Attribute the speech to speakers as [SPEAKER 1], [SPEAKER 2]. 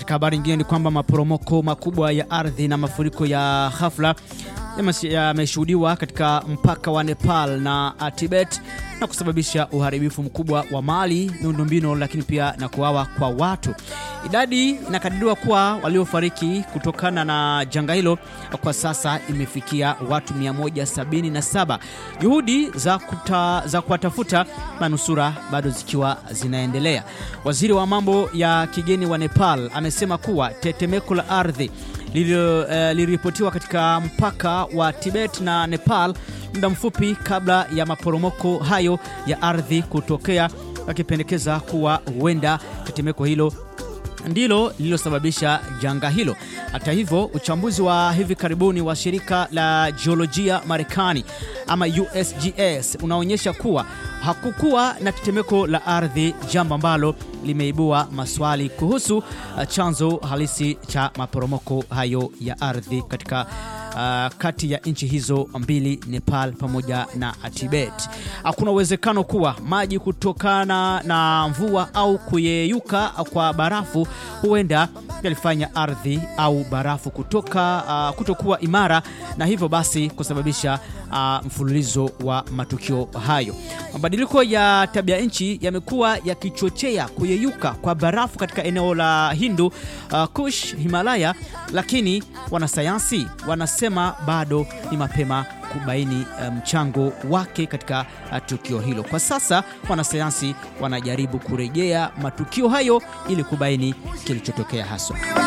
[SPEAKER 1] Katika habari nyingine ni kwamba maporomoko makubwa ya ardhi na mafuriko ya ghafla yameshuhudiwa katika mpaka wa Nepal na Tibet na kusababisha uharibifu mkubwa wa mali, miundombinu, lakini pia na kuawa kwa watu. Idadi inakadiriwa kuwa waliofariki kutokana na janga hilo kwa sasa imefikia watu 177. Juhudi za, kuta, za kuwatafuta manusura bado zikiwa zinaendelea. Waziri wa mambo ya kigeni wa Nepal amesema kuwa tetemeko la ardhi liliripotiwa uh, katika mpaka wa Tibet na Nepal muda mfupi kabla ya maporomoko hayo ya ardhi kutokea, akipendekeza kuwa huenda tetemeko hilo ndilo lililosababisha janga hilo. Hata hivyo, uchambuzi wa hivi karibuni wa shirika la jiolojia Marekani ama USGS unaonyesha kuwa hakukuwa na tetemeko la ardhi, jambo ambalo limeibua maswali kuhusu chanzo halisi cha maporomoko hayo ya ardhi katika Uh, kati ya nchi hizo mbili Nepal pamoja na Tibet. Hakuna uwezekano kuwa maji kutokana na mvua au kuyeyuka kwa barafu huenda yalifanya ardhi au barafu kutoka uh, kutokuwa imara na hivyo basi kusababisha uh, mfululizo wa matukio hayo. Mabadiliko ya tabia nchi yamekuwa yakichochea kuyeyuka kwa barafu katika eneo la Hindu uh, Kush, Himalaya, lakini wanasayansi wanasema bado ni mapema kubaini mchango um, wake katika uh, tukio hilo. Kwa sasa wanasayansi wanajaribu kurejea matukio hayo ili kubaini kilichotokea haswa.